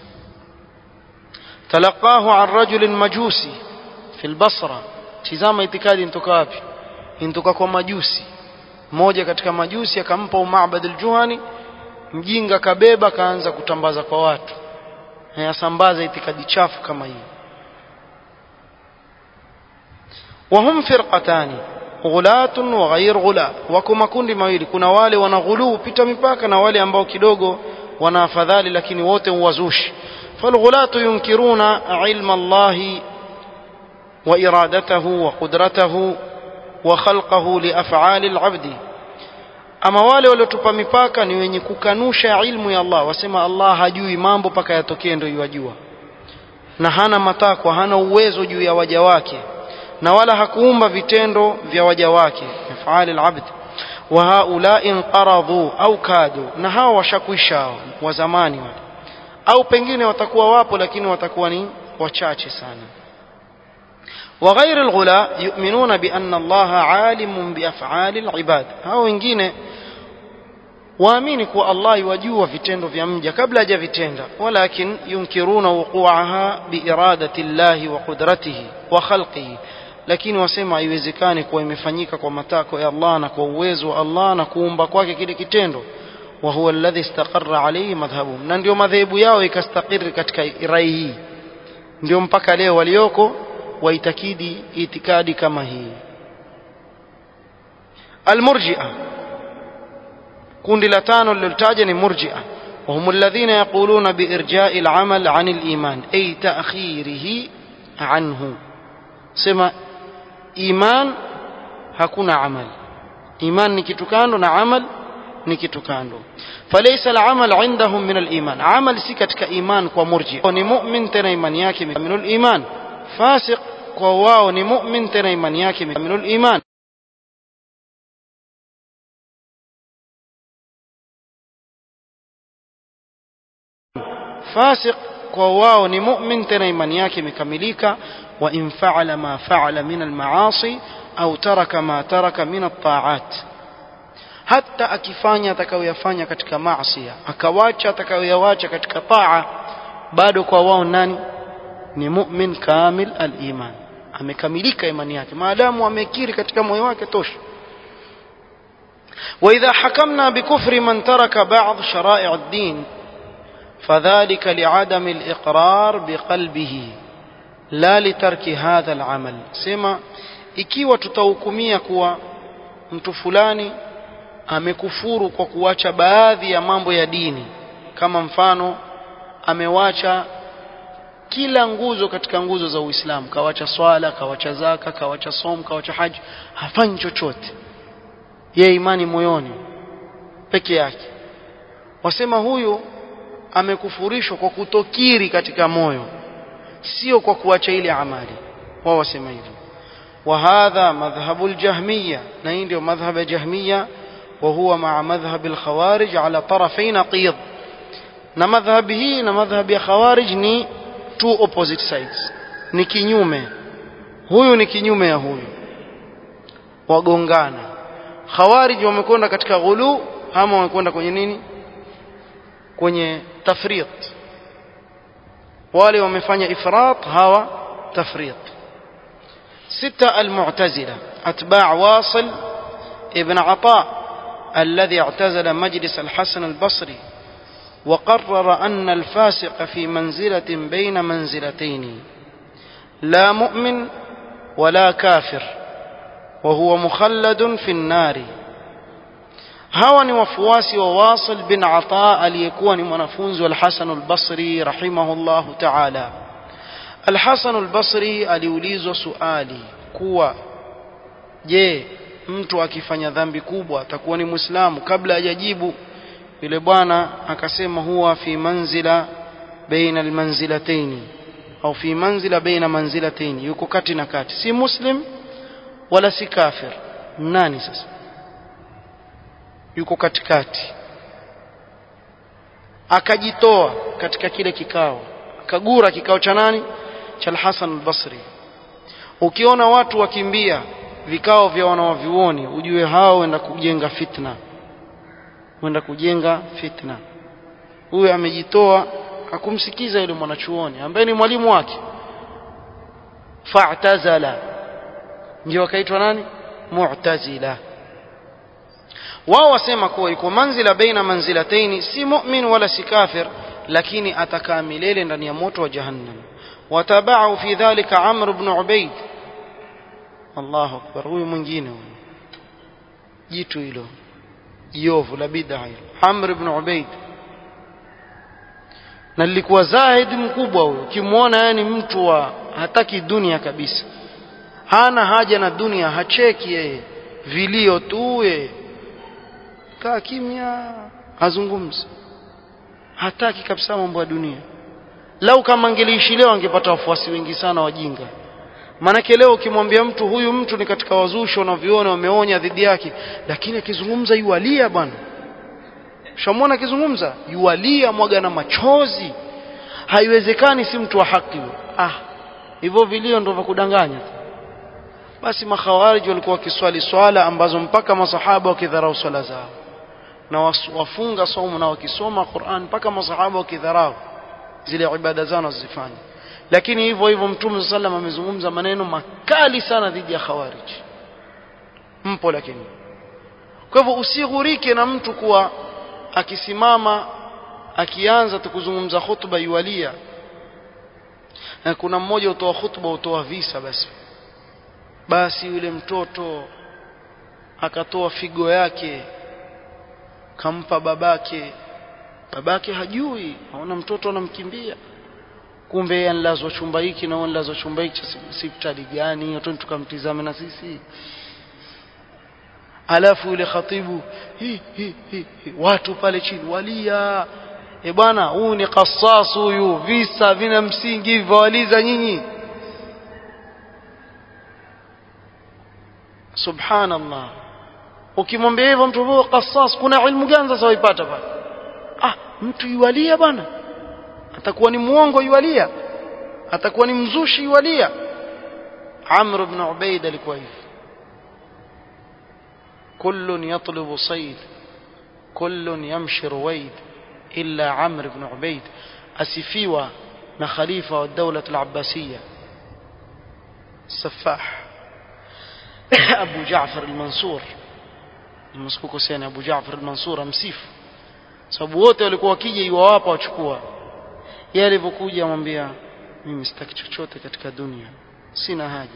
تلقاه عن رجل مجوسي في البصرة tizama itikadi intoka wapi intoka kwa majusi mmoja katika majusi akampa umabad aljuhani mjinga kabeba kaanza kutambaza kwa watu yasambaza itikadi chafu kama hii وهم فرقتان غلاة وغير غلاة wako makundi mawili kuna wale wanaghuluu pita mipaka na wale ambao kidogo wana afadhali lakini wote uwazushi فالغلاة ينكرون علم الله وإرادته وقدرته وخلقه لأفعال العبد ama wale waliotupa mipaka ni wenye kukanusha ilmu ya Allah wasema Allah hajui mambo mpaka yatokee ndio yajua na hana matakwa hana uwezo juu ya waja wake na wala hakuumba vitendo vya waja wake afali alabd wa haula inqaradhu au kadu na hawa washakwisha wa zamani wale au pengine watakuwa wapo lakini watakuwa ni wachache sana وغير الغلاء يؤمنون بأن الله عالم بأفعال العباد hao wengine waamini kuwa Allah yajua vitendo vya mja kabla hajavitenda walakin yunkiruna wuquaha biiradati Allah wa qudratihi wa khalqihi lakini wasema haiwezekani kuwa imefanyika kwa matako ya Allah na kwa uwezo wa Allah na kuumba kwake kile kitendo wa huwa alladhi istaqarra alayhi madhhabuhum na ndio madhehebu yao ikastakiri katika rai hii ndio mpaka leo walioko waitakidi itikadi kama hii almurji'a kundi la tano lilotaja ni murji'a وهم الذين يقولون بإرجاء العمل عن الإيمان أي تأخيره عنه سما إيمان hakuna amal iman ni kitu kando na amal ni kitu kando falaysa al-amal indahum min al-iman amal si katika iman kwa murji ni mu'min tena imani yake min al-iman fasiq kwa wao ni mu'min tena imani yake min al-iman fasiq kwa wao ni mu'min tena imani yake imekamilika وإن فعل ما فعل من المعاصي أو ترك ما ترك من الطاعات hata akifanya atakayoyafanya katika maasiya akawacha atakayoyawacha katika taa bado kwa wao nani ni mu'min kamil al-iman amekamilika imani yake maadamu amekiri katika moyo wake tosha وإذا حكمنا بكفر من ترك بعض شرائع الدين فذلك لعدم الإقرار بقلبه لا لترك هذا العمل سما ikiwa tutahukumia kuwa mtu fulani amekufuru kwa kuacha baadhi ya mambo ya dini kama mfano amewacha kila nguzo katika nguzo za Uislamu kawacha swala kawacha zaka kawacha som kawacha haji hafanyi chochote ye imani moyoni peke yake wasema huyu amekufurishwa kwa kutokiri katika moyo sio kwa kuacha ile amali wao wasema hivyo وهذا مذهب الجهمية نين مذهب جهمية وهو مع مذهب الخوارج على طرفي نقيض na madhhabi hii na madhhabi ya khawarij ni two opposite sides ni kinyume huyu ni kinyume ya huyu wagongana khawarij wamekwenda katika ghulu ama wamekwenda kwenye nini kwenye tafrit wale wamefanya ifrat hawa tafrit ستة المعتزلة أتباع واصل ابن عطاء الذي اعتزل مجلس الحسن البصري وقرر أن الفاسق في منزلة بين منزلتين لا مؤمن ولا كافر وهو مخلد في النار hawa ni wafuasi wa Wasil bin Ata aliyekuwa ni mwanafunzi wa Al-Hasan al-Basri rahimahullahu ta'ala. Al-Hasan al-Basri aliulizwa suali kuwa je, mtu akifanya dhambi kubwa atakuwa ni Muislamu? Kabla hajajibu yule bwana akasema huwa fi manzila baina almanzilataini au fi manzila baina manzilataini, yuko kati na kati, si muslim wala si kafir. Nani sasa? yuko katikati akajitoa katika kile kikao akagura kikao cha nani cha Al-Hasan al-Basri ukiona watu wakimbia vikao vya wanawavyuoni ujue hao wenda kujenga fitna wenda kujenga fitna huyu amejitoa akumsikiza yule mwanachuoni ambaye ni mwalimu wake fa'tazala ndio akaitwa nani mu'tazila wao wasema kuwa yuko manzila baina manzilataini si mu'min wala si kafir lakini atakaa milele ndani ya moto wa jahannam watabau fi dhalika amr ibn ubayd Allahu akbar huyu mwingine huyu jitu hilo jiovu la bid'a hilo amr ibn ubayd na lilikuwa zahid mkubwa huyo ukimwona yani mtu wa hataki dunia kabisa hana haja na dunia hacheki yeye vilio tu yeye kaa kimya hazungumzi hataki kabisa mambo ya dunia lau kama angeliishi leo angepata wafuasi wengi sana wajinga maanake leo ukimwambia mtu huyu mtu ni katika wazushi wanaviona wameonya dhidi yake lakini akizungumza yualia bwana shamwona akizungumza yualia mwaga na machozi haiwezekani si mtu wa haki ah hivyo vilio ndio vya kudanganya basi makhawarij walikuwa wakiswali swala ambazo mpaka masahaba wakidharau swala zao na wafunga somo na wakisoma Qur'an mpaka masahaba wakidharau zile ibada zao wanazifanya lakini hivyo hivyo mtume sallam amezungumza maneno makali sana dhidi ya khawarij mpo lakini kwa hivyo usighurike na mtu kuwa akisimama akianza tukuzungumza khutba yualia na kuna mmoja utoa khutba utoa visa basi basi yule mtoto akatoa figo yake kampa babake babake hajui aona mtoto anamkimbia kumbe yeye analazwa chumba hiki na analazwa chumba hiki hospitali gani hiyo tukamtizame na sisi alafu yule khatibu hi, hi, hi, hi, watu pale chini walia e bwana huyu ni qasas huyu visa vina msingi hivyo waliza nyinyi subhanallah ukimwambia hivyo mtu huyo qasas kuna ilmu gani sasa waipata pale ah mtu yualia bwana atakuwa ni muongo yualia atakuwa ni mzushi yualia Amr ibn Ubaid alikuwa hivi كل يطلب صيد كل يمشي رويد إلا عمرو بن عبيد أسفيوا na khalifa wa dawla al-abbasiyya السفاح أبو جعفر المنصور msikuko sana Abu Jaafar al-Mansur amsifu sababu wote walikuwa wakija iwawapa wachukua yeye alivyokuja amwambia mimi sitaki chochote katika dunia sina haja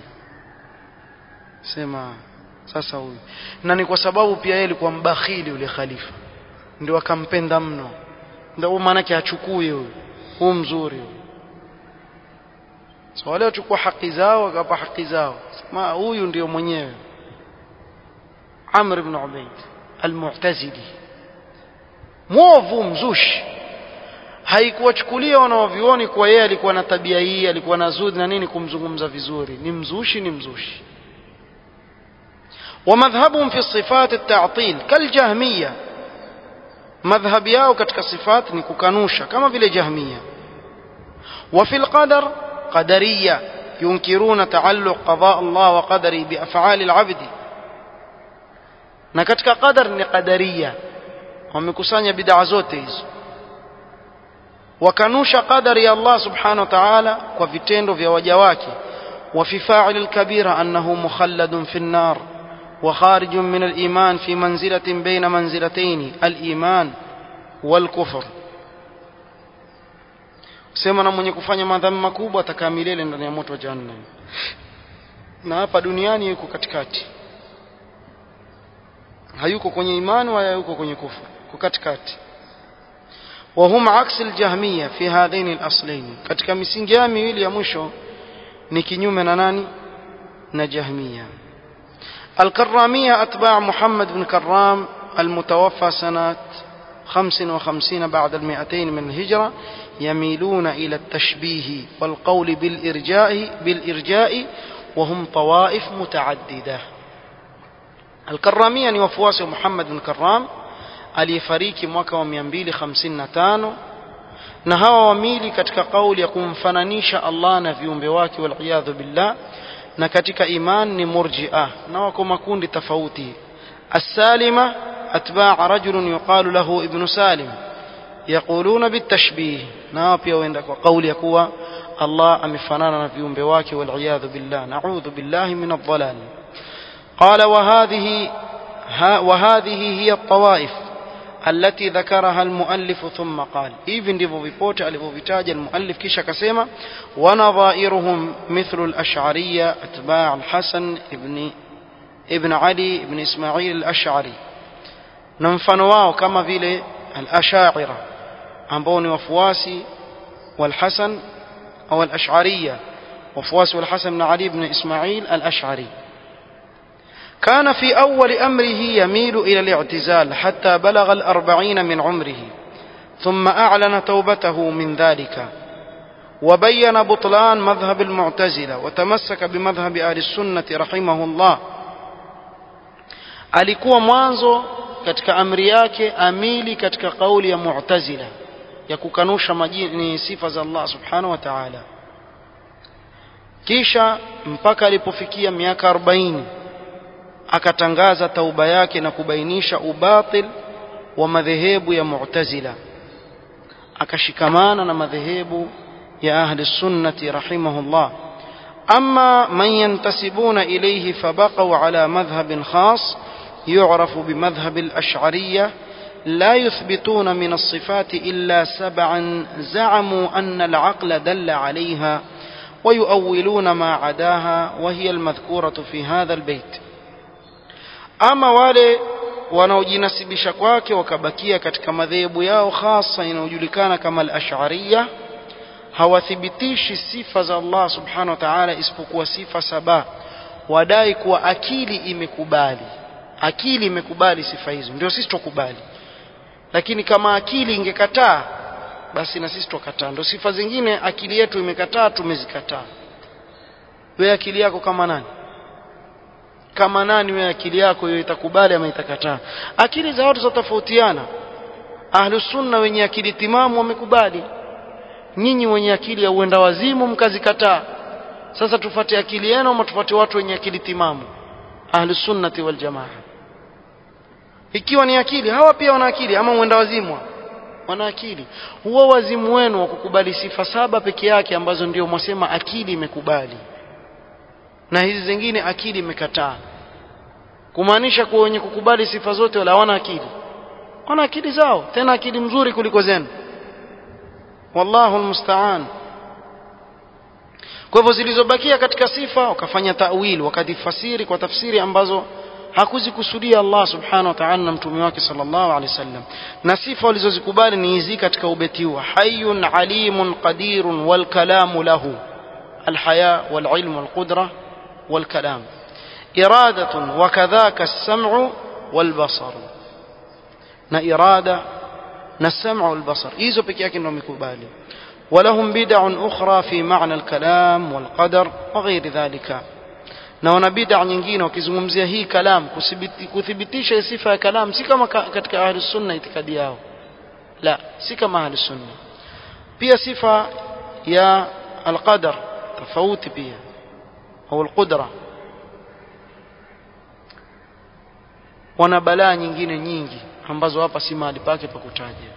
sema sasa huyu na ni kwa sababu pia yeye alikuwa mbakhili yule khalifa ndio akampenda mno ndio maana yake achukue huyu huu mzuri huyu so wale wachukua haki zao wakapa haki zao sema huyu ndio mwenyewe Amr ibn Ubayd al-Mu'tazili mwovu mzushi haikuwachukulia wanaovioni kwa yeye alikuwa na tabia hii alikuwa na zudi na nini kumzungumza vizuri ni mzushi ni mzushi ومذهبهم في الصفات التعطيل كالجهمية مذهب yao katika sifat ni kukanusha kama vile jahmia وفي القدر قدرية ينكرون تعلق قضاء الله وقدره بأفعال العبد na katika qadar ni qadaria wamekusanya bid'a zote hizo wakanusha qadari ya Allah subhanahu wa ta'ala kwa vitendo vya waja wake wa fi fa'il al-kabira annahu mukhalladun fi an-nar wa kharijun min al-iman fi manzilatin bayna manzilatayn al-iman wal-kufr sema na mwenye kufanya madhambi makubwa atakaa milele ndani ya moto wa jahannam na hapa duniani yuko katikati hayuko kwenye imani wala yuko kwenye kufur kwa katikati وهم عكس الجهمية في هذين الأصلين katika misingi ya miwili ya mwisho ni kinyume na nani na jahmia الكرامية أتباع محمد بن كرام المتوفى سنة 55 بعد المئتين من الهجرة يميلون إلى التشبيه والقول بالإرجاء بالإرجاء وهم طوائف متعددة الكرامية ni wafuasi wa Muhammad bin Karram aliyefariki mwaka wa 255 na hawa wamili katika kauli ya kumfananisha Allah na viumbe wake waliyadhu billah na katika iman ni murji'a na wako makundi tofauti السالمة أتباع رجل يقال له ابن سالم يقولون بالتشبيه na pia wenda kwa kauli ya kuwa Allah amefanana na viumbe wake waliyadhu billah na'udhu billahi min adh-dhalal قال وهذه ها وهذه هي الطوائف التي ذكرها المؤلف ثم قال hivi ndivyo vipote alivyovitaja المؤلف kisha akasema ونظائرهم مثل الأشعرية أتباع الحسن ابن ابن علي ابن إسماعيل الأشعري na mfano wao kama vile al-ashaira ambao ni wafuasi wal-Hasan au al-Ash'ariyya wafuasi wal-Hasan ibn Ali ibn Ismail al-Ash'ari كان في أول أمره يميل إلى الاعتزال حتى بلغ الأربعين من عمره ثم أعلن توبته من ذلك وبين بطلان مذهب المعتزلة وتمسك بمذهب أهل السنة رحمه الله alikuwa mwanzo katika amri yake amili katika kauli ya mu'tazila ya kukanusha majini sifa za Allah subhanahu wa ta'ala kisha mpaka alipofikia miaka 40 akatangaza tauba yake na kubainisha ubatil wa madhehebu ya mu'tazila akashikamana na madhehebu ya ahli sunnati rahimahullah أما من ينتسبون إليه فبقوا على مذهب خاص يعرف بمذهب الأشعرية لا يثبتون من الصفات إلا سبعا زعموا أن العقل دل عليها ويؤولون ما عداها وهي المذكورة في هذا البيت أما wale wanaojinasibisha kwake wakabakia katika madhehebu yao hasa inayojulikana kama al-ash'ariyya hawathibitishi sifa za Allah subhanahu wa ta'ala isipokuwa sifa saba wadai kuwa akili imekubali akili imekubali sifa hizo ndio sisi tukubali lakini kama akili ingekataa basi na sisi tukataa ndio sifa zingine akili yetu imekataa tumezikataa wewe akili yako kama nani kama nani wewe akili yako hiyo itakubali ama itakataa akili za watu zitofautiana ahlus sunna wenye akili timamu wamekubali nyinyi wenye akili ya uenda wazimu mkazikataa sasa tufuate akili yenu ama tufuate watu wenye akili timamu ahlus sunnati wal jamaa ikiwa ni akili hawa pia wana akili ama mwenda wazimwa wana akili huwa wazimu wenu wa kukubali sifa saba peke yake ambazo ndio mwasema akili imekubali na hizi zingine akili imekataa kumaanisha kuwa wenye kukubali sifa zote wala hawana akili wana akili zao tena akili mzuri kuliko zenu wallahu almusta'an kwa hivyo zilizobakia katika sifa wakafanya tawil wakadifasiri kwa tafsiri ambazo hakuzikusudia Allah subhanahu wa ta'ala na mtume wake sallallahu alaihi wasallam na sifa walizozikubali ni hizi katika ubeti huu hayyun alimun qadirun wal kalamu lahu الحياة والعلم والقدرة والكلام إرادة وكذاك السمع والبصر نا إرادة نا السمع والبصر إيزو بكياك إنهم يكوبالي ولهم بدع أخرى في معنى الكلام والقدر وغير ذلك na wana bid'a nyingine wakizungumzia hii kalam kuthibitisha sifa ya kalam si kama katika ahli sunna itikadi yao la si kama ahli sunna pia sifa ya alqadar tofauti pia au alqudra wana balaa nyingine nyingi ambazo hapa si mahali pake pa kutaja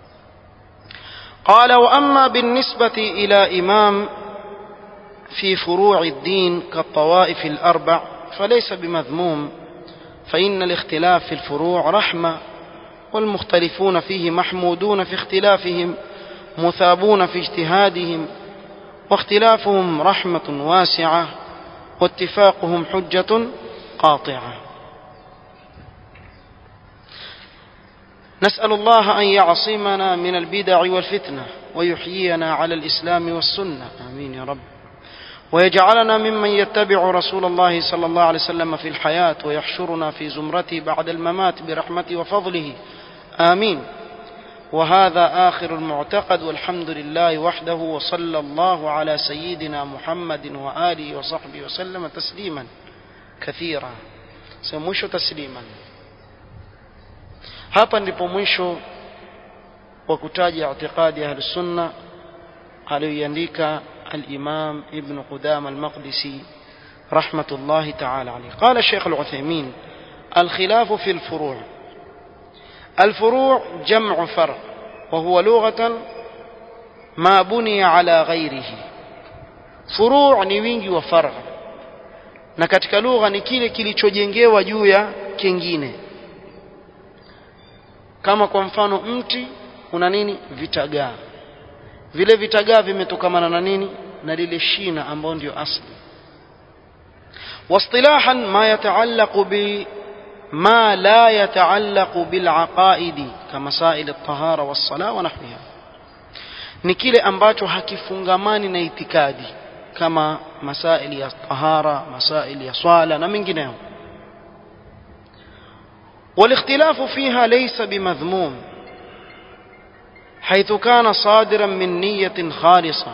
قال واما بالنسبه الى امام في فروع الدين كالطوائف الاربع فليس بمذموم فان الاختلاف في الفروع رحمه والمختلفون فيه محمودون في اختلافهم مثابون في اجتهادهم واختلافهم رحمه واسعه واتفاقهم حجه قاطعه نسال الله ان يعصمنا من البدع والفتنه ويحيينا على الاسلام والسنه امين يا رب ويجعلنا ممن يتبع رسول الله صلى الله عليه وسلم في الحياه ويحشرنا في زمرته بعد الممات برحمته وفضله امين وهذا اخر المعتقد والحمد لله وحده وصلى الله على سيدنا محمد واله وصحبه وسلم تسليما كثيرا سموش تسليما hapa ndipo mwisho wa kutaja i'tiqadi ahli sunna aliyoiandika al-Imam Ibn Qudama al-Maqdisi rahmatullahi ta'ala alayhi qala Sheikh al-Uthaymeen الخلاف في الفروع الفروع جمع فرع وهو لغة ما بني على غيره فروع ni wingi wa far'a na katika lugha ni kile kilichojengewa juu ya kingine kama kwa mfano mti una nini vitagaa vile vitagaa vimetokamana na nini na lile shina ambao ndio asli واصطلاحا ما يتعلق بما لا يتعلق بالعقائد كمسائل الطهارة والصلاة ونحوها ni kile ambacho hakifungamani na itikadi kama masaili ya tahara masaili ya swala na mengineyo والاختلاف فيها ليس بمذموم حيث كان صادرا من نية خالصة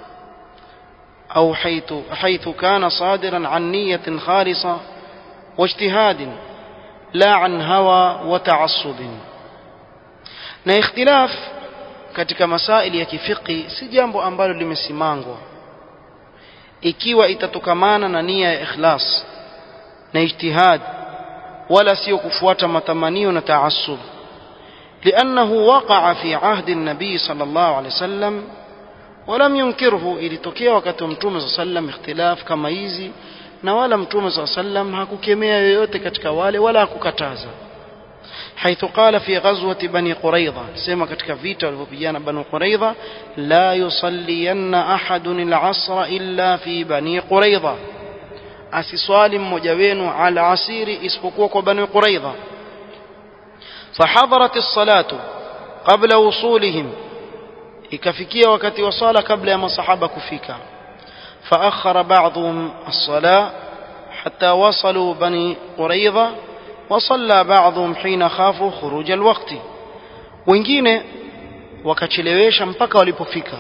أو حيث, حيث كان صادرا عن نية خالصة واجتهاد لا عن هوى وتعصب na ikhtilaf katika masaili ya kifiki si jambo ambalo limesimangwa ikiwa itatokamana na nia ya ikhlas na ijtihad wala sio kufuata matamanio na taassub لأنه وقع في عهد النبي صلى الله عليه وسلم ولم ينكره ilitokea wakati wa mtume صلى الله عليه وسلم ikhtilaf kama hizi na wala mtume صلى الله عليه وسلم hakukemea yoyote katika wale wala hakukataza حيث قال في غزوة بني قريظة سيما katika vita walivyopigana بني قريظة لا يصلين أحد العصر إلا في بني قريظة asiswali mmoja wenu ala asiri isipokuwa kwa bani quraidha فحضرت الصلاة قبل وصولهم ikafikia wakati wa sala kabla ya masahaba kufika فأخر بعضهم الصلاة حتى وصلوا بني قريظة وصلى بعضهم حين خافوا خروج الوقت wengine wakachelewesha mpaka walipofika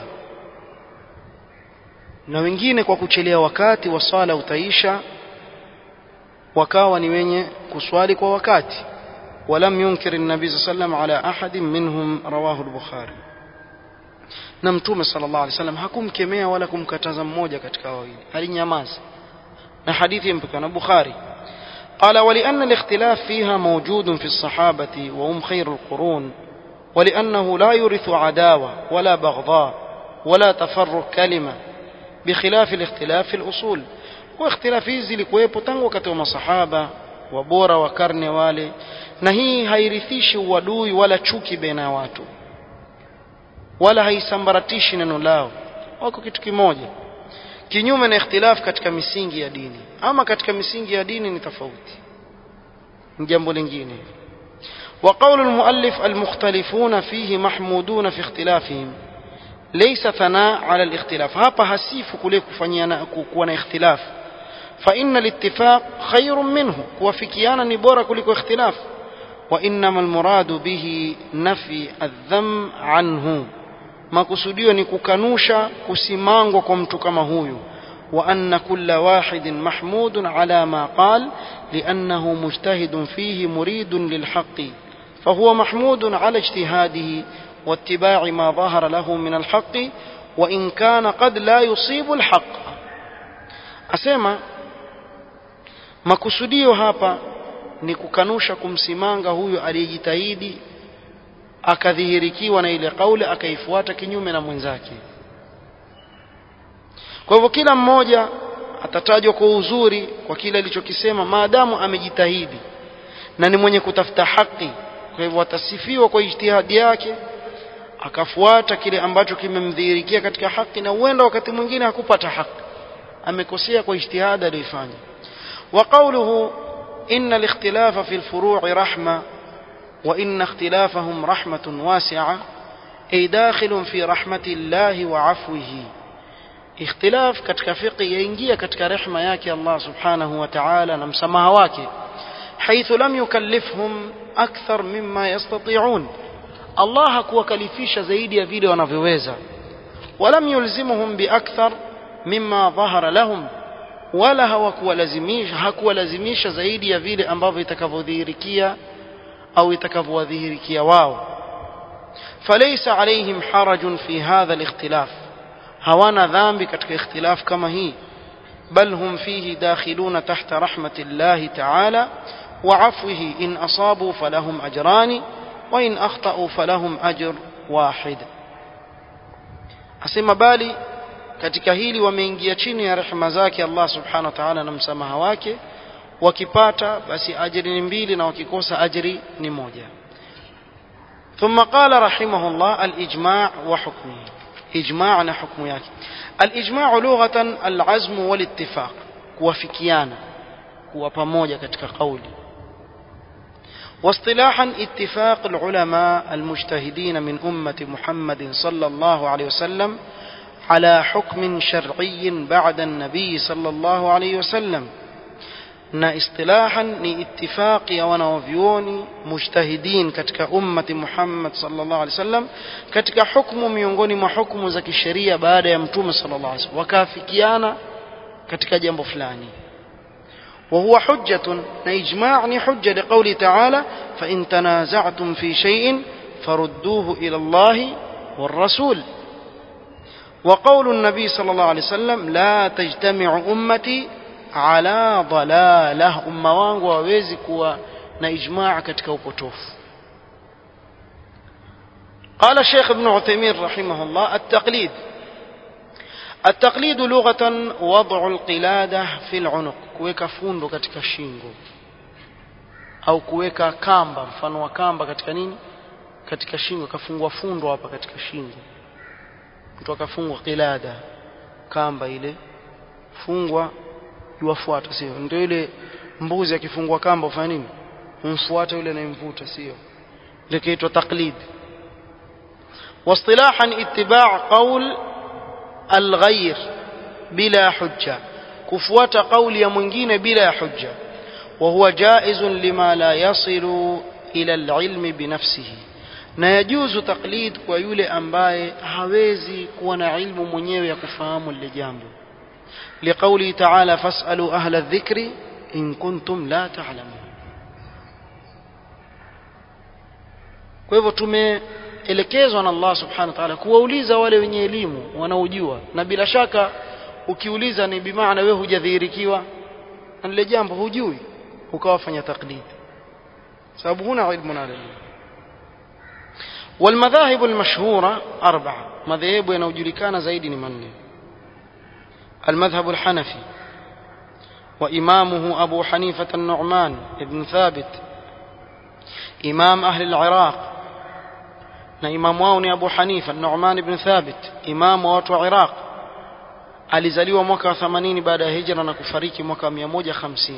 na wengine kwa kuchelea wakati wa sala utaisha wakawa ni wenye kuswali kwa wakati ولم ينكر النبي صلى الله عليه وسلم على أحد منهم رواه البخاري na mtume sallallahu alaihi wasallam hakumkemea wala kumkataza mmoja katika wawili alinyamaza na hadithi mpaka na Bukhari قال ولأن الاختلاف فيها موجود في الصحابة وهم خير القرون ولأنه لا يورث عداوة ولا بغضاء ولا تفرق كلمة بخلاف الاختلاف في الأصول واختلاف hizi likuwepo tangu wakati wa masahaba wabora wa karne wale na hii hairithishi uadui wala chuki baina ya watu wala haisambaratishi neno lao wako kitu kimoja kinyume na ikhtilaf katika misingi ya dini ama katika misingi ya dini ni tofauti ni jambo lingine وقول المؤلف المختلفون فيه محمودون في اختلافهم ليس ثناء على الاختلاف hapa hasifu kule kufanyana kuwa na ikhtilaf فإن الاتفاق خير منه kuwafikiana ni bora kuliko ikhtilaf وإنما المراد به نفي الذم عنه makusudio ni kukanusha kusimangwa kwa mtu kama huyu وأن كل واحد محمود على ما قال لأنه مجتهد فيه مريد للحق فهو محمود على اجتهاده واتباع ما ظهر له من الحق وإن كان قد لا يصيب الحق أسمع makusudio hapa ni kukanusha kumsimanga huyu aliyejitahidi akadhihirikiwa na ile kauli akaifuata kinyume na mwenzake kwa hivyo kila mmoja atatajwa kwa uzuri kwa kile alichokisema maadamu amejitahidi na ni mwenye kutafuta haki kwa hivyo atasifiwa kwa ijtihadi yake akafuata kile ambacho kimemdhihirikia katika haki na huenda wakati mwingine hakupata haki amekosea kwa ijtihadi aliyoifanya وقوله إن الاختلاف في الفروع رحمة وإن اختلافهم رحمة واسعة أي داخل في رحمة الله وعفوه اختلاف katika fiqh yaingia katika rehema yake Allah subhanahu wa ta'ala na msamaha wake حيث لم يكلفهم أكثر مما يستطيعون Allah hakuwakalifisha zaidi ya vile wanavyoweza ولم يلزمهم بأكثر مما ظهر لهم wala hawakuwalazimisha hakuwalazimisha zaidi ya vile ambavyo itakavyodhihirikia au itakavyowadhihirikia wao falaysa alaihim harajun fi hadha alikhtilaf hawana dhambi katika ikhtilaf kama hii bal hum fihi dakhiluna tahta rahmati llahi ta'ala wa afwihi in asabu falahum ajrani wa in akhtau falahum ajr wahid asema bali katika hili wameingia chini ya rehema zake Allah subhanahu wa ta'ala na msamaha wake wakipata basi ajri ni mbili na wakikosa ajri ni moja ثم قال رحمه الله الإجماع وحكمه إجماع حكم yake الإجماع لغة العزم والاتفاق kuwafikiana kuwa pamoja katika kauli واصطلاحا اتفاق العلماء المجتهدين من أمة محمد صلى الله عليه وسلم على حكم شرعي بعد النبي صلى الله عليه وسلم na istilahan ni ittifaqi ya wanaovyuoni mujtahidin katika ummati Muhammad sallallahu alaihi wasallam katika hukumu miongoni mwa hukumu za kisheria baada ya mtume sallallahu alaihi wasallam wakaafikiana katika jambo fulani وهو حجة إجماع حجة لقوله تعالى فإن تنازعتم في شيء فردوه إلى الله والرسول وقول النبي صلى الله عليه وسلم لا تجتمع أمتي على ضلالة أمة wangu wawezi kuwa na ijmaa katika upotofu قال الشيخ ابن عثيمين رحمه الله التقليد التقليد لغة وضع القلادة في العنق kuweka fundo katika shingo au kuweka kamba mfano wa kamba katika nini katika shingo kafungwa fundo hapa katika shingo mtu akafungwa qilada kamba ile fungwa yuwafuata sio ndio ile mbuzi akifungwa kamba ufanya nini umfuata yule anayemvuta sio ile kiitwa taqlid واصطلاحا اتباع قول الغير بلا حجة كفوات قول يا mwingine بلا حجة وهو جائز لما لا يصل إلى العلم بنفسه na yajuzu taklid kwa yule ambaye hawezi kuwa na ilmu mwenyewe ya kufahamu lile jambo liqauli taala fasalu ahla dhikri in kuntum la ta'lamun kwa hivyo tume tumeelekezwa na Allah subhanahu wa ta'ala kuwauliza wale wenye elimu wanaojua na bila shaka ukiuliza ni bimaana wewe hujadhihirikiwa na lile jambo hujui ukawafanya taklidi sababu huna ilmu nalo والمذاهب المشهورة أربعة مذاهب ينوجلكان زيد من المذهب الحنفي وإمامه أبو حنيفة النعمان بن ثابت إمام أهل العراق na imamu wao ni Abu Hanifa Nu'man ibn Thabit imamu wa watu wa Iraq alizaliwa mwaka wa 80 baada ya hijra na kufariki mwaka wa 150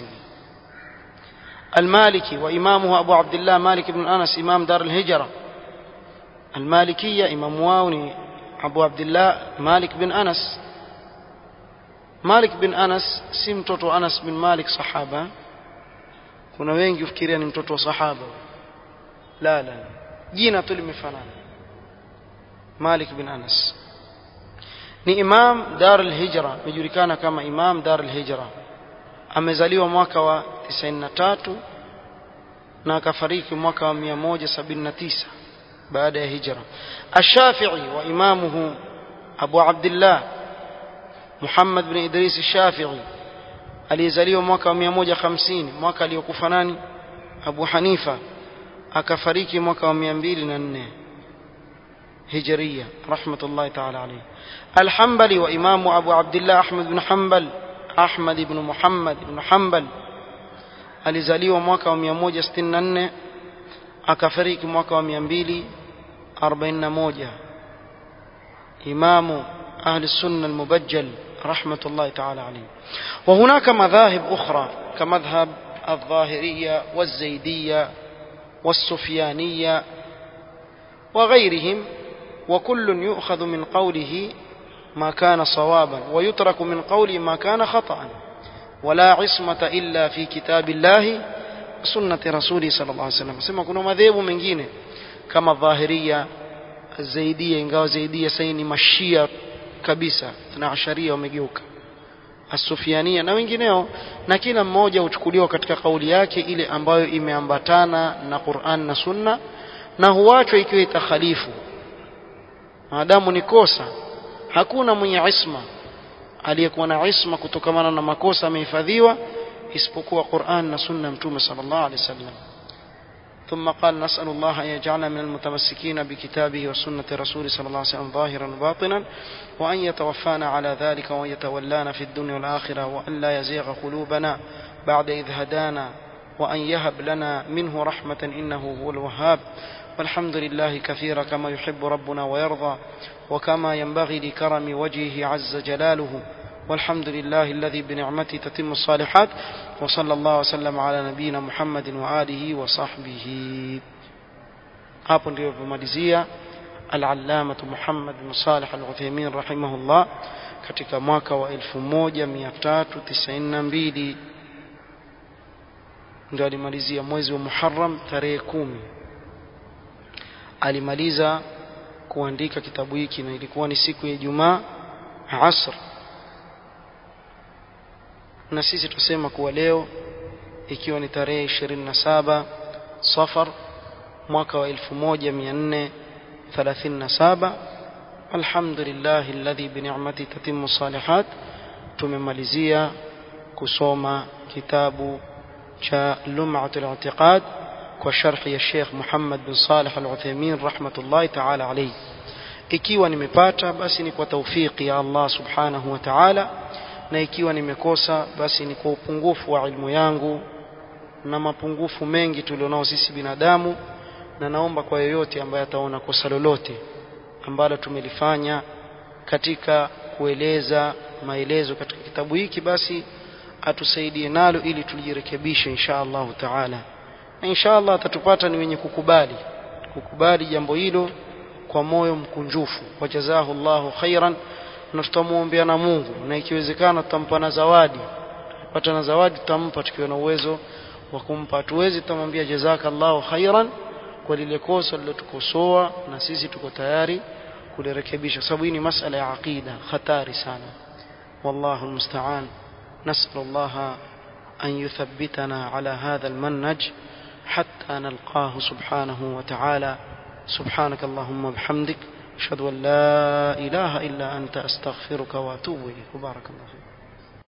المالكي وإمامه أبو عبد الله مالك بن أنس إمام دار الهجرة المالكية إمام واوني أبو عبد الله مالك بن أنس مالك بن أنس si mtoto Anas bin Malik sahaba kuna wengi ufikiria ni mtoto wa sahaba la la jina tu limefanana Malik bin Anas ni imam Dar al-Hijra amejulikana kama imam Dar al-Hijra amezaliwa mwaka wa 93 na akafariki mwaka wa 179 baada ya hijra الشافعي وإمامه أبو عبد الله محمد بن إدريس الشافعي aliyezaliwa mwaka wa 150 mwaka aliyokufa nani Abu Hanifa akafariki mwaka wa 204 هجرية رحمة الله تعالى عليه الحنبلي وإمام أبو عبد الله أحمد بن حنبل أحمد بن محمد بن حنبل alizaliwa mwaka wa 164 akafariki mwaka wa 241 إمام أهل السنة المبجل رحمة الله تعالى عليه وهناك مذاهب أخرى كمذهب الظاهرية والزيدية والسفيانية وغيرهم وكل يؤخذ من قوله ما كان صوابا ويترك من قوله ما كان خطأ ولا عصمة إلا في كتاب الله سنة رسوله صلى الله عليه وسلم سمع كنا مذهب mengine kama dhahiria zaidia ingawa zaidia sasa ni mashia kabisa na asharia wamegeuka asufiania na wengineo na kila mmoja huchukuliwa katika kauli yake ile ambayo imeambatana na Qur'an na Sunna na huachwa ikiwa itakhalifu maadamu ni kosa hakuna mwenye isma aliyekuwa na isma kutokamana na makosa amehifadhiwa isipokuwa Qur'an na Sunna Mtume sallallahu alaihi wasallam ثم قال نسأل الله أن يجعلنا من المتمسكين بكتابه وسنة رسوله صلى الله عليه وسلم ظاهرا وباطنا وأن يتوفانا على ذلك وأن يتولانا في الدنيا والآخرة وأن لا يزيغ قلوبنا بعد إذ هدانا وأن يهب لنا منه رحمة إنه هو الوهاب والحمد لله كثيرا كما يحب ربنا ويرضى وكما ينبغي لكرم وجهه عز جلاله والحمد لله الذي بنعمته تتم الصالحات وصلى الله وسلم على نبينا محمد وآله وصحبه hapo ndio pomalizia al-allamah Muhammad bin Salih al-Uthaymeen rahimahullah katika mwaka wa 1392 ndio alimalizia mwezi wa Muharram tarehe kumi alimaliza kuandika kitabu hiki na ilikuwa ni siku ya Ijumaa asr na sisi tusema kuwa leo ikiwa ni tarehe 27 Safar mwaka wa 1437 alhamdulillah alladhi bi ni'mati tatimmu salihat tumemalizia kusoma kitabu cha Lum'atul I'tiqad kwa sharhi ya Sheikh Muhammad bin Salih Al-Uthaymeen rahmatullahi ta'ala alayhi ikiwa nimepata basi ni kwa taufiki ya Allah subhanahu wa ta'ala na ikiwa nimekosa basi ni kwa upungufu wa ilmu yangu na mapungufu mengi tulionao sisi binadamu na naomba kwa yoyote ambaye ataona kosa lolote ambalo tumelifanya katika kueleza maelezo katika kitabu hiki basi atusaidie nalo ili tulijirekebishe insha Allah taala na insha Allah atatupata ni wenye kukubali kukubali jambo hilo kwa moyo mkunjufu wajazahu Allahu khairan na tutamuombea na Mungu na ikiwezekana tutampa na zawadi pata na zawadi tutampa tukiwa na uwezo wa kumpa hatuwezi tutamwambia jazakallahu khairan kwa lile kosa lilotukosoa na sisi tuko tayari kulirekebisha sababu hii ni masala ya aqida hatari sana wallahu almusta'an نسأل الله أن يثبتنا على هذا المنهج حتى نلقاه سبحانه وتعالى سبحانك اللهم وبحمدك أشهد أن لا إله إلا أنت أستغفرك وأتوب إليك وبارك الله فيك